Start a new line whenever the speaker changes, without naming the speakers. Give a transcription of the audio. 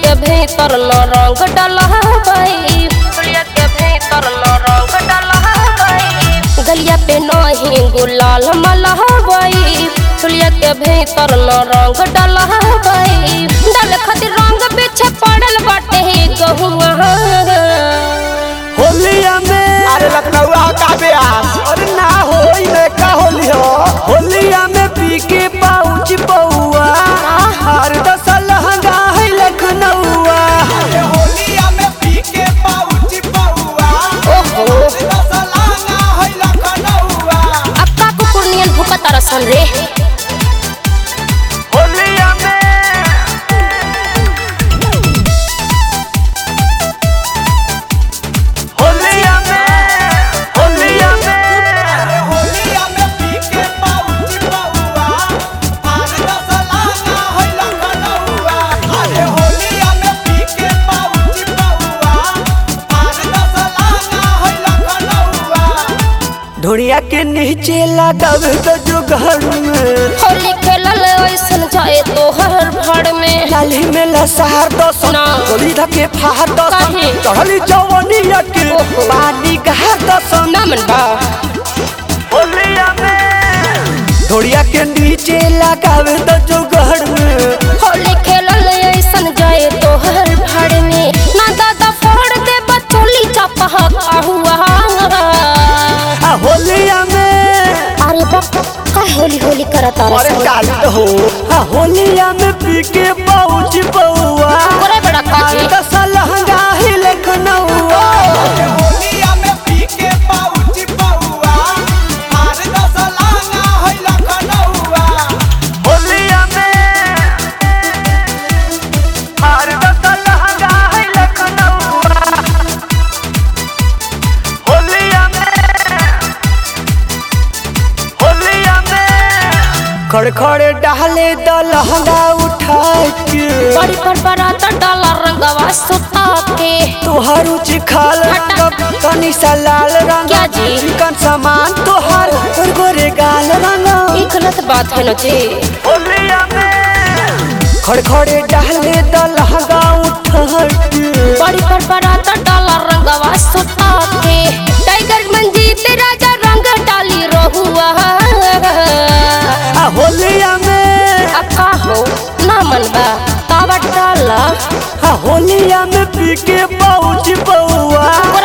के भीतर न रंग डलहबई चुलिया के भीतर न रंग डलहबई गलिया पे नहीं गुलाल मलहबई चुलिया के भीतर न रंग डलहबई डाल खातिर रंग पीछे पड़ल बाटे गहुआ
होलिया में
अरे लखनऊ का ब्यास
अरे ना होई में का होली हो होलिया में पी के पाउच पौआ हर दस लहंगा है लखनऊआ
अरे होलिया में पी के पाउच पौआ
ओहो
दसलाना है लखनऊआ
अब का कुकुर नियन भूखा तरसन रे
होलिया में होलिया में होलिया
अरे
में
होलिया में पी के पाउच पौआ अरे दसलाना है लखनऊआ अरे होलिया में पी के पाउच पौआ अरे दसलाना है लखनऊआ
ढोड़िया के नीचे लगावे तो जो घर में
होली खेलल ऐसन जाए तो हर भड़ में
लाली में लसहार दस
ना।
गोली धके फार दस
काहे?
चढ़ली जवनिया के
ओहो।
पानी गहर दस
ना मन बा
होलिया में ढोड़िया के नीचे लगावे तो जो घर में
होली खेलल ऐसन जाए तो हर भड़ में ना दादा फोड़ दे बतोली चपह हुआ
आ होलिया में
अरे बा का होली होली करत
अरे
रसन
काली हो आ होलिया में पी के पहुंच पौआ
करे बड़ा
अरे
काजी
दस लहंगा ही लखनऊआ
अरे होलिया में पी के पाउच पौआ अरे दसलाना है लखनऊआ
होलिया में अरे दस लहंगा है लखनऊआ होलिया में होलिया में खड़खड़े डाले द लहंगा उठा के
बड़ी पर बरात डाला रंगवा सुता के
तोहर उच खाल रंग तनी सा लाल रंग
क्या जी?
चिकन सामान तोहर और गोरे गाल रंग
ई गलत बात है न जी
होलिया में खड़खड़े डाले द लहंगा उठा के
बड़ी पर बरात डाला रंगवा सुता के टाइगर मंजीत राजा रंग डाली रहुआ
आ होलिया में
अब का हो ना मन बा तावा डाला
आ होलिया में पी के पहुंच पौआ